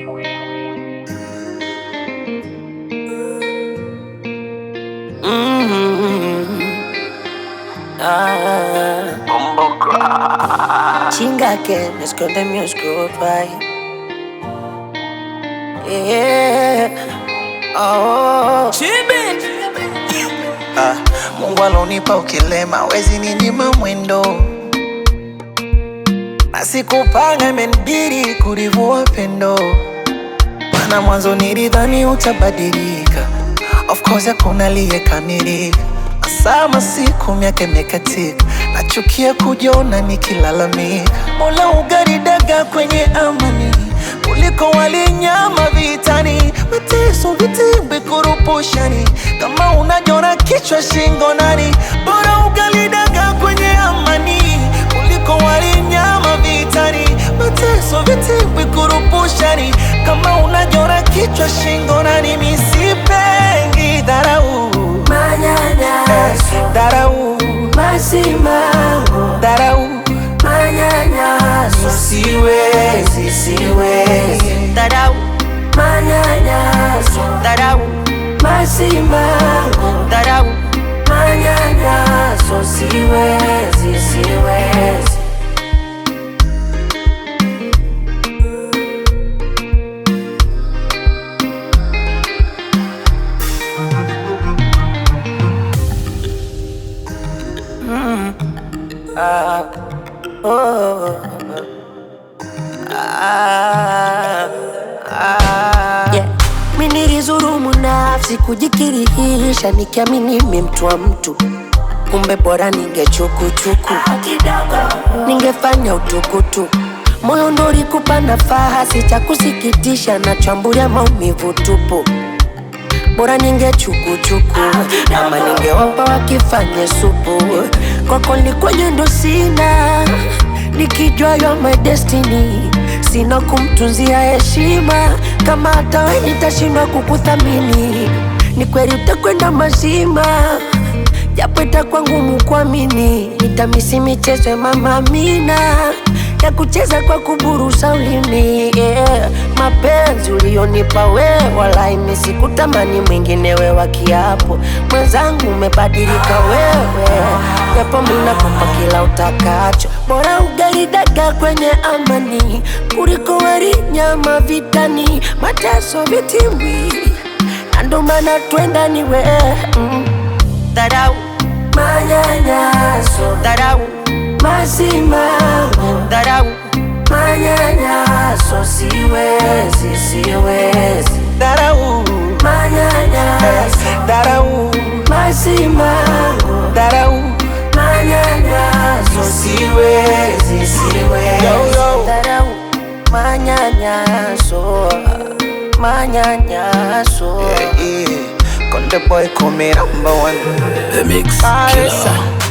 Chinga que me esconde mi oscuro país. Yeah. Oh. Ah, Mungu alonipa ukilema, wezi ninyima mwendo, na sikupanga, imenibidi kulivua pendo, maana mwanzo nilidhani utabadilika. Of course hakuna aliyekamilika, sama siku miaka imekatika, nachukia kujiona nikilalamika. Mola ugaridaga kwenye amani kuliko walinyama vitani, mateso vitimbi kurupushani, kama unajona kichwa shingo nani, bora ugalidaga kwenye amani kuliko walinyama vitani, mateso vitimbi kurupushani, kama unajona kichwa shingo nani, misipengi dharau Manyanyaso, dharau masimango, dharau manyanyaso, siwezi siwezi dharau, manyanyaso, dharau masimango, dharau manyanyaso, siwezi, siwezi. Yeah. Mi nilizurumu nafsi kujikirihisha nikiamini mi mtu wa mtu, kumbe bora ningechukuchuku, ningefanya utukutu moyo ndo ulikupa nafasi, cha kusikitisha nachambulia maumivu tupu bora ningechukuchuku ama ningewapa wakifanye supu kwako likwenye ndo sina nikijua yo my destiny sina kumtunzia heshima kama hata we nitashindwa kukuthamini ni kweli utakwenda mazima japo itakuwa ngumu kuamini nitamisi michezo ya mama Amina ya kucheza kwa kuburusa ulimi yeah. Mapenzi ulionipa we walai mi sikutamani mwingine we wa kiapo mwenzangu, umebadilika wewe, japo mi nakupa kila utakacho, bora ugali dagaa kwenye amani kuliko wali nyama vitani, mateso vitimbi, na ndo maana twenda ni we mm. Dharau, manyanyaso, dharau masimango, dharau manyanyaso, siwezi, siwezi, dharau manyanyaso, dharau masimango, dharau manyanyaso, siwezi, siwezi, Yo, yo. dharau, manyanyaso, manyanyaso. yeah, yeah. Konde boy call me number one The Mix Ah, Killer. yes, sir.